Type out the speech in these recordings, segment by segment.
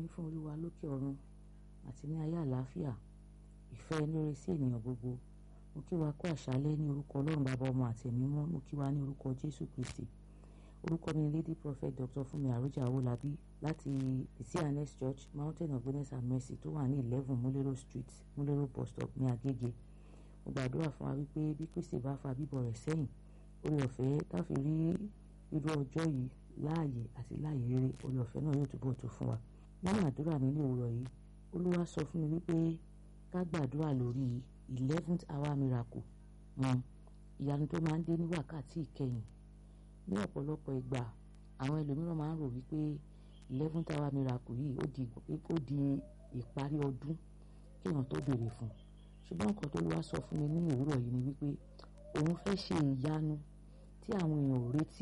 ní fún olúwa lókè ọ̀run àti ní ayé àlàáfíà ìfẹ́ inú rere sí ènìyàn gbogbo mo kí wa kú àṣálẹ́ ní orúkọ ọlọ́run bàbá ọmọ àti ẹ̀mí mọ́ mo kí wa ní orúkọ jésù kristi orúkọ mi ni lady prophet dr fúnmi àròjà owólabí láti cns church mountain of goodness and mercy tó wà ní eleven múlẹ́rọ̀ street múlẹ́rọ̀ bus stop ní agége mo gbàdúrà fún wa wípé bí kristi bá fa bíbọ̀ rẹ̀ sẹ́yìn orí ọ̀fẹ́ táfi rí irú ọjọ́ yìí láàyè àti láàyè rere orí ọ̀fẹ́ náà yóò túbọ̀ tó fún wa nínú àdúrà mi ní òwúrọ̀ yìí olúwa sọ fún mi wípé ká gbàdúrà lórí eleventh hour miracle um, ìyanu tó máa ń dé ní wákàtí ìkẹyìn ní ọ̀pọ̀lọpọ̀ ìgbà àwọn ẹlòmíràn máa ń rò wípé eleventh hour miracle yìí ó di ó di ìparí ọdún kéèyàn tó béèrè fún ṣùgbọ́n nǹkan tó lọ́wọ́ sọ fún mi ní òwúrọ̀ yìí ni wípé òun fẹ́ ṣe ìyanu tí àwọn èèyàn ò retí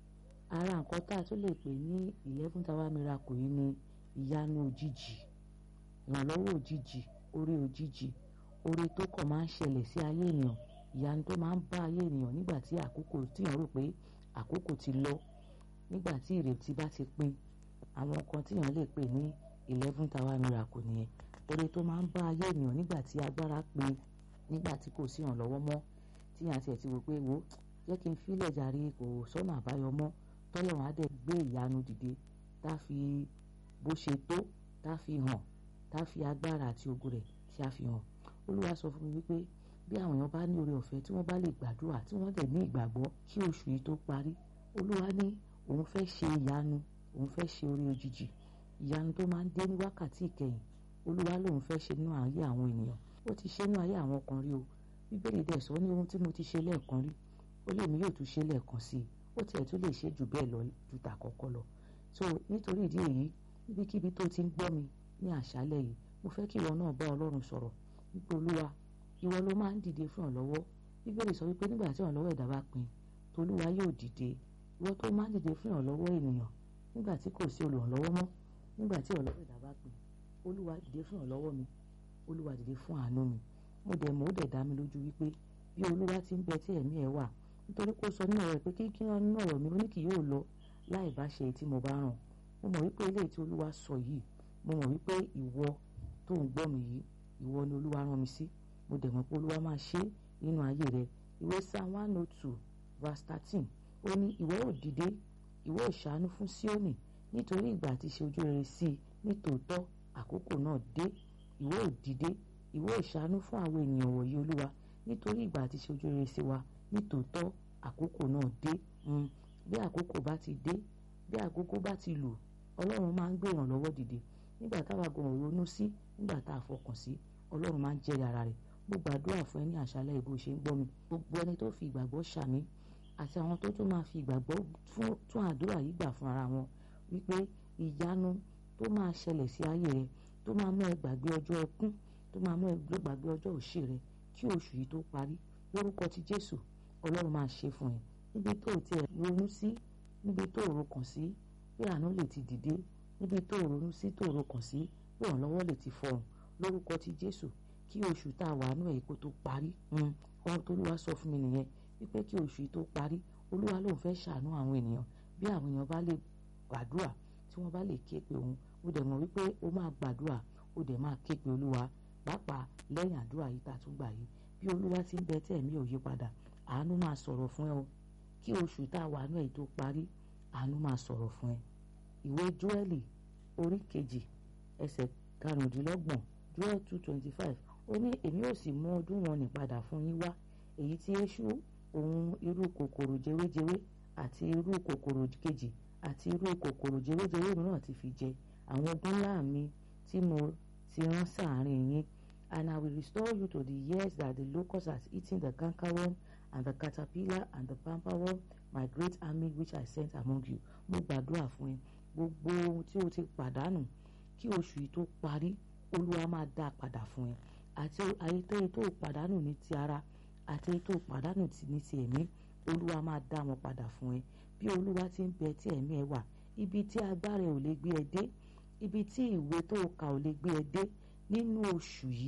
ara nǹkan tá a tún lè pè ní eleventh hour miracle yìí ni ìyanu òjijì ìrànlọ́wọ́ òjijì oore òjijì oore tó kàn máa ń ṣẹlẹ̀ sí ayé èèyàn ìyanu tó máa ń bá ayé ènìyàn nígbà tí àkókò tíyàn rò pé àkókò ti lọ nígbà tí ìrètí bá ti pin àwọn kan tíyàn lè pè ní eleventh hour miracle nìyẹn oore tó máa ń bá ayé ènìyàn nígbà tí agbára pin nígbà tí kò sí ìrànlọ́wọ́ mọ́ tíyàn tiẹ̀ ti wò pé wo jẹ́ kí n fílẹ̀ jàre kò sọ́nà àbáyọ mọ́ tọ́lọ́run á dẹ̀ gbé ìyanu dìde tá a fi bó ṣe tó tá a fi hàn tá a fi agbára àti ògo rẹ̀ tí a fi hàn olúwa sọ fún mi wípé bí àwọn èèyàn bá ní oore ọ̀fẹ́ tí wọ́n bá lè gbàdúrà tí wọ́n dẹ̀ ní ìgbàgbọ́ kí oṣù yìí tó parí olúwa ní òun fẹ́ ṣe ìyanu òun fẹ́ ṣe oore òjijì ìyanu tó máa ń dé ní wákàtí ìkẹyìn olúwa lòun fẹ́ ṣe nínú ayé àwọn ènìyàn ó ti ṣe nínú ayé àwọn kan rí o bíbélì dẹ̀ sọ ní ohun tí mo ti ṣe lẹ́ẹ̀kan rí ó lè mí yóò tún ṣe lẹ́ẹ̀kan sí i ó tiẹ̀ tún lè ṣe jù bẹ́ẹ̀ lọ ju tàkọ́kọ́ lọ so nítorí ìdí èyí níbikíbi tó ti ń gbọ́ mi ní àṣálẹ́ yìí mo fẹ́ kí ìwọ náà bá ọlọ́run sọ̀rọ̀ wípé olúwa ìwọ ló máa ń dìde fún ìrànlọ́wọ́ bíbélì sọ wípé nígbà tí ìrànlọ́wọ́ ẹ̀dá bá pin tolúwa yóò dìde ìwọ tó máa ń dìde fún ìrànlọ́wọ́ ènìyàn nígbà tí kò sí olùrànlọ́wọ́ mọ́ nígbà tí ìrànlọ́wọ́ ẹ̀dá bá pin olúwa dìde fún ìrànlọ́wọ́ mi olúwa dìde fún àánú mi mo dẹ̀ mọ̀ ó dẹ̀ dá mi lójú wípé bí olúwa ti ń bẹ tí ẹ̀mí ẹ̀ wà nítorí kó sọ nínú ọ̀rọ̀ pé kí kí wọ́n nínú ọ̀rọ̀ mi ó ní kì yóò lọ láì bá ṣe tí mo bá ràn mo mọ̀ wípé eléyìí tí olúwa sọ yìí mo mọ̀ wípé ìwọ tó ń gbọ́ mi yìí ìwọ ni olúwa rán mi sí mo dẹ̀ mọ̀ pé olúwa máa ṣe nínú ayé rẹ ìwé psalm one oh two verse thirteen ó ní ìwọ ò dìde ìwọ ò ṣàánú fún Síónì nítorí ìgbà àti ṣe ojú rere sí i nítòótọ́ àkókò náà dé ìwọ ò dìde ìwọ ò ṣàánú fún àwọn ènìyàn wọ̀nyí olúwa nítorí ìgbà àti ṣe ojú rere sí wa nítòótọ́ àkókò náà dé bí àkókò bá ti dé bí àkókò bá ti lù ọlọ́run máa ń gbé ìrànlọ́wọ́ dìde nígbà táwa gan ronú sí nígbà tá a fọkàn sí ọlọ́run máa ń jẹ́rìí ara rẹ̀ mo gbàdúrà fún ẹ ní àṣálẹ́ ìbò ṣe ń gbọ́ mi gbogbo ẹni tó fi ìgbàgbọ́ ṣàmì àti àwọn tó tún máa fi ìgbàgbọ́ tún àdúrà yìí gbà fún ara wọn wípé ìyanu tó máa ṣẹlẹ̀ sí ayé rẹ tó máa mú ẹ gbàgbé ọjọ́ ẹkún tó máa mú ẹ gbàgbé ọjọ́ òṣì rẹ kí oṣù yìí tó parí lórúkọ ti Jésù ọlọ́run máa ṣe fún ẹ níbi tó o tiẹ̀ ronú sí níbi tó o rokàn sí pé àánú lè ti dìde níbi tó o ronú sí tó o rokàn sí pé ìrànlọ́wọ́ lè ti fọhùn lórúkọ ti Jésù kí oṣù tá a wà nú ẹ̀ kó tó parí ohun tó lúwa sọ fún mi nìyẹn wípé kí oṣù yìí tó parí olúwa lòun fẹ́ ṣàánú àwọn ènìyàn bí àwọn èèyàn bá lè gbàdúrà tí wọ́n bá lè ké pe òun ó dẹ̀ mọ̀ wípé ó máa gbàdúrà ó dẹ̀ máa ké pe olúwa pàápàá lẹ́yìn àdúrà yìí tá a tún gbà yìí bí olúwa ti ń bẹ tẹ́ ẹ̀mí ò yí padà àánú máa sọ̀rọ̀ fún ẹ o kí oṣù tá a wà nú ẹ̀ tó parí àánú máa sọ̀rọ̀ fún ẹ ìwé Jóẹ́lì orí kejì ẹsẹ̀ karùndínlọ́gbọ̀n Jóẹ́lì two twenty five ó ní èmi ò sì mú ọdún wọn ní padà fún yín wá èyí tí èṣù òun irú kòkòrò jewéjewé àti irú kòkòrò kejì àti irú kòkòrò jewéjewé mìíràn ti fi jẹ àwọn ogun ńlá mi tí mo ti rán sáàárín yín and I will restore you to the years that the locust has eaten the cankerworm and the caterpillar and the palmerworm my great army which I sent among you mo gbàdúrà fún ẹ gbogbo ohun tí o ti pàdánù kí oṣù yìí tó parí olúwa máa dá a padà fún ẹ àti àyètò tó pàdánù ní ti ara àti ètò pàdánù ní ti ẹ̀mí olúwa máa dá wọn padà fún ẹ bí olúwa ti ń bẹ tí ẹ̀mí ẹ wà ibi tí agbára ò lè gbé ẹ dé ibi tí ìwé tó kà ò lè gbé ẹ dé nínú oṣù yìí